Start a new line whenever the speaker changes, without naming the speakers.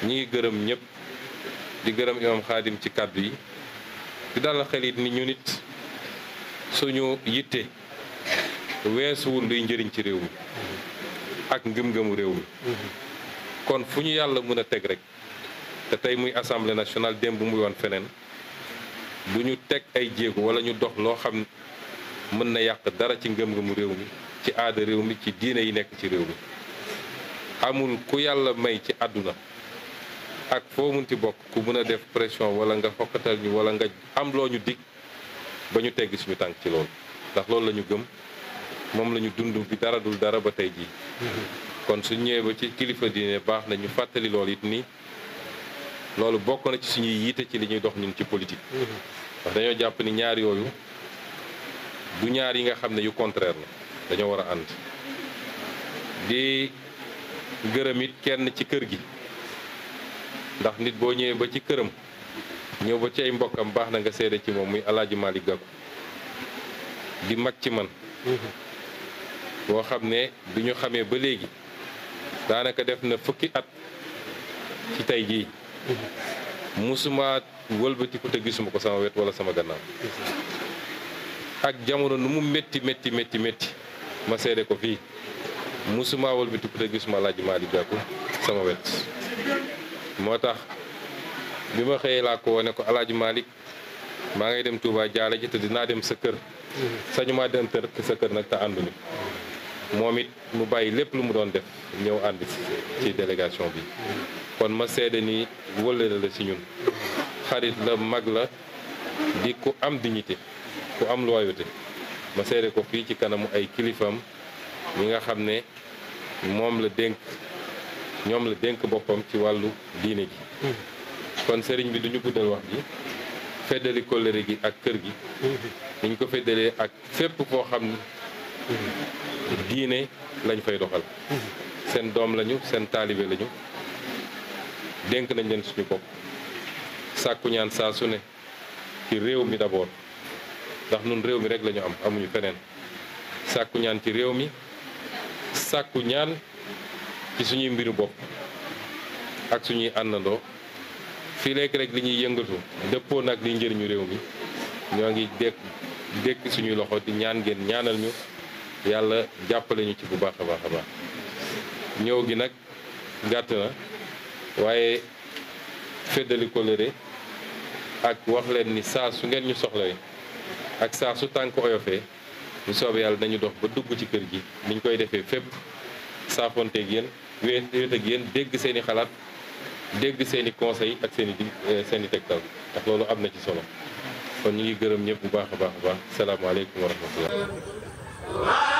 ñi ngi gërëm ñëpp di gërëm imam xaadim ci kàddu yi di dalal xel it ni ñu nit suñu yitte weesuwul luy njëriñ ci réew mi ak ngëm-ngëmu réew mi kon fu ñu yàlla mën a teg rek te tey muy assemblée nationale démb muy woon feneen du ñu teg ay jéego wala ñu dox loo xam mën na yàq dara ci ngëm-ngëmu réew mi ci aada réew mi ci diine yi nekk ci réew mi amul ku yàlla may ci àdduna ak foo munti bokk ku mën a def pression wala nga xokkatal ñu wala nga am loo ñu dig ba ñu tegg suñu tànk ci loolu ndax loolu la ñu gëm moom la ñu dund bi dara dul dara ba tey jii kon suñ ñëwee ba ci kilifa diine baax na ñu fàttali loolu it nii loolu bokk na ci suñuy yiite ci li ñuy dox ñun ci politique ndax dañoo jàpp ni ñaar yooyu du ñaar yi nga xam ne yu contraire la dañoo war a ànd di gërëm it kenn ci kër gi ndax nit boo ñëwee ba ci këram ñëw ba ci ay mbokkam baax na nga seede ci moom muy alaaji Malick Gakou di mag ci man boo xam ne bi ñu xamee ba léegi daanaka def na fukki at ci tey jii musuma wëlbatiku te gisuma ko sama wet wala sama gannaaw ak jamono nu mu métti métti métti métti ma seede ko fii musuma wëlbatiku te gisuma alaaji Malick Gakou sama wet moo tax bi ma xëyee laa ko wane ko alaaji Malick maa ngay dem Touba jaale ji te dinaa dem sa kër sañu maa dem tër sa kër nag te ànduñu moom it mu bàyyi lépp lu mu doon def ñëw ànd ci délégation bi kon ma seede ni wëllëre la ci ñun xarit la mag la di ku am dignité ku am loyauté ma seede ko fii ci kanamu ay kilifam ñi nga xam ne moom la dénk ñoom la dénk boppam ci wàllu diine gi kon sëriñ bi duñu guddal wax ji feddali kóllëre gi ak kër gi niñ ko feddalee ak fépp foo xam ne diine lañ fay doxal seen doom lañu seen taalibe lañu dénk nañ leen suñu bopp sàkku ñaan saa su ne ci réew mi d'abord ndax nun réew mi rek lañu am amuñu feneen sàkku ñaan ci réew mi sàkku ñaan ci suñuy mbiru bopp ak suñuy àndandoo fii léegi rek li ñuy yëngatu dëppoo nag li njëriñu réew mi ñoo ngi dékk dékk suñuy loxo di ñaan ngeen ñaanal ñu yàlla jàppale ñu ci bu baax a baax a baax ñëw gi nag gàtt na waaye feddali kóllëre ak wax leen ni saa su ngeen ñu soxlawee ak saa su tànk oyofee bu soobee yàlla nañu dox ba dugg ci kër gi niñ koy defee fépp saafonteeg yéen wéet wéet ak yéen dégg seen i xalaat dégg seen i conseil ak seen i di seen i tegtal ndax loolu am na ci solo kon ñu ngi gërëm ñëpp bu baax a baax a baax salaamaaleykum wa rahmatullah